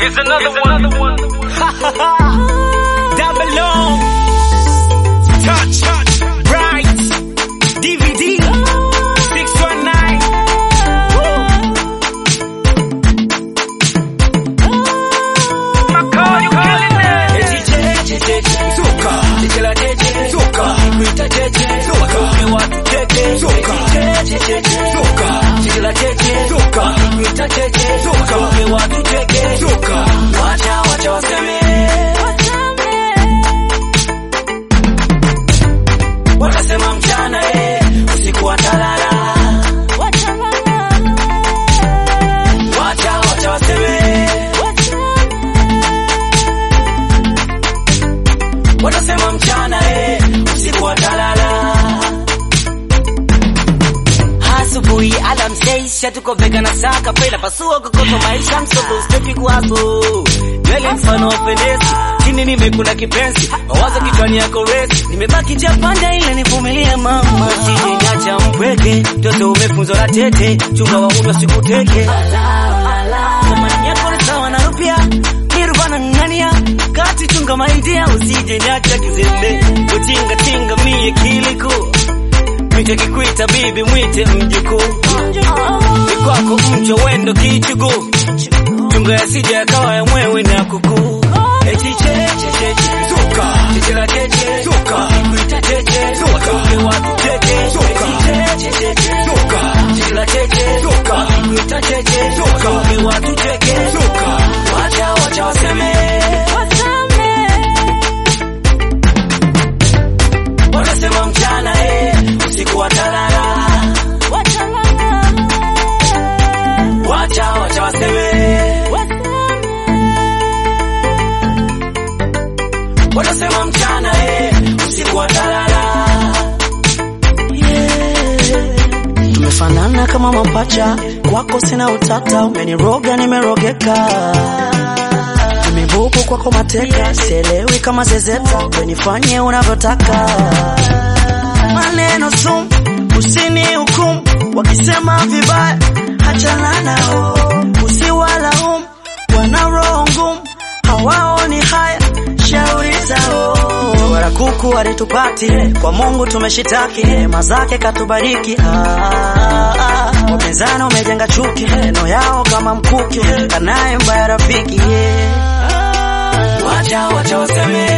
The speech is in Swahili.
Here's another one. Double O. Touch. Bright. DVD. 619. Makao, you killing it. Eti cheche cheche. Suka. Cheche la cheche. Suka. Kuita cheche. Suka. Ume watu cheche. Suka. Eti cheche cheche. Suka. Cheche la cheche. Suka. Kuita cheche. Suka. Ume watu cheche. Suka. Wacha wacha waseme. Watasema mchana eh, usiku watalala. Wacha wacha waseme. Watasema mchana eh, usiku watalala. Asubuhi alamseisha tuko vega na saka pela pasua kokoto maisha msoto steki kwazo nywele mfano wapendezi chini nimekuna kipenzi mawazo kichwani yako resi nimebaki japanda ile nivumilie mama sije nyacha mpweke toto umefunzwa na tete chunga waunwa sikuteke Thamani yako ni sawa na rupia nirvana ngania kati chunga maidia usije nyacha kizembe utinga tinga mie kiliko Mwite kikwita bibi mwite mjukuu ni kwako mcho wendo kichugu chunga yasije yakawa ya mwewe na kuku eti cheche cheche suka cheche la cheche suka kuita cheche suka uke watu cheche suka cheche cheche suka cheche la cheche suka kuita cheche suka uke watu cheche suka wacha wacha waseme watasema mchana eh usiku watalala wacha wacha waseme watasema mchana eh usiku watalala tumefanana kama mapacha, kwako sina utata, umeniroga nimerogeka, tumebuku kwako mateka, sielewi kama zezeta, wenifanye unavyotaka. Maneno sumu, usini hukumu, wakisema vibaya, achana nao, usiwalaumu, wana roho ngumu, hawaoni haya, shauri zao wala kuku walitupati kwa Mungu tumeshitaki neema zake katubariki. Ah, ah, wapinzani umejenga chuki, neno yao kama mkuki, kanaye mbaya rafiki yeah. wacha wacha waseme